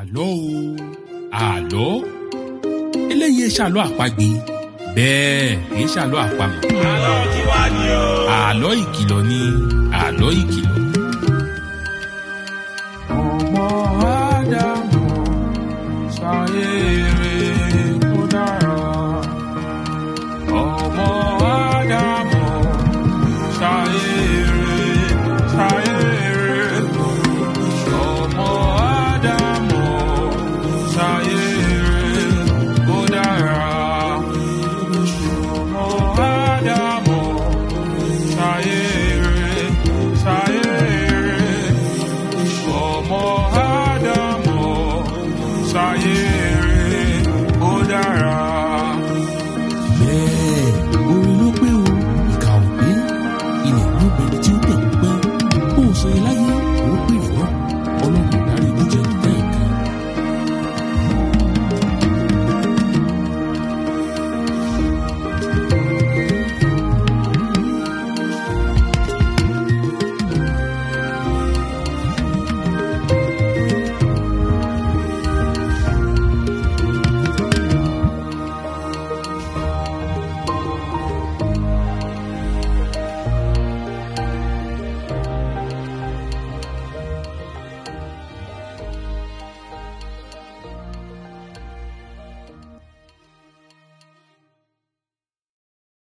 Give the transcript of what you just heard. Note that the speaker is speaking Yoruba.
àlọ́ o àlọ́ eléyìí ṣàlọ́ àpagbè bẹ́ẹ̀ kìí ṣàlọ́ àpamọ̀ àlọ́ kí wá ní o. àlọ́ ìkìlọ̀ ni àlọ́ ìkìlọ̀. ọmọ ádámù ṣayé rere kó dára ọmọ ádámù ṣayé rere ṣayé rere ọmọ ádámù ṣayé rere kó dára ọmọ ádámù ṣayé rere ṣayé rere ọmọ ádámù ṣayé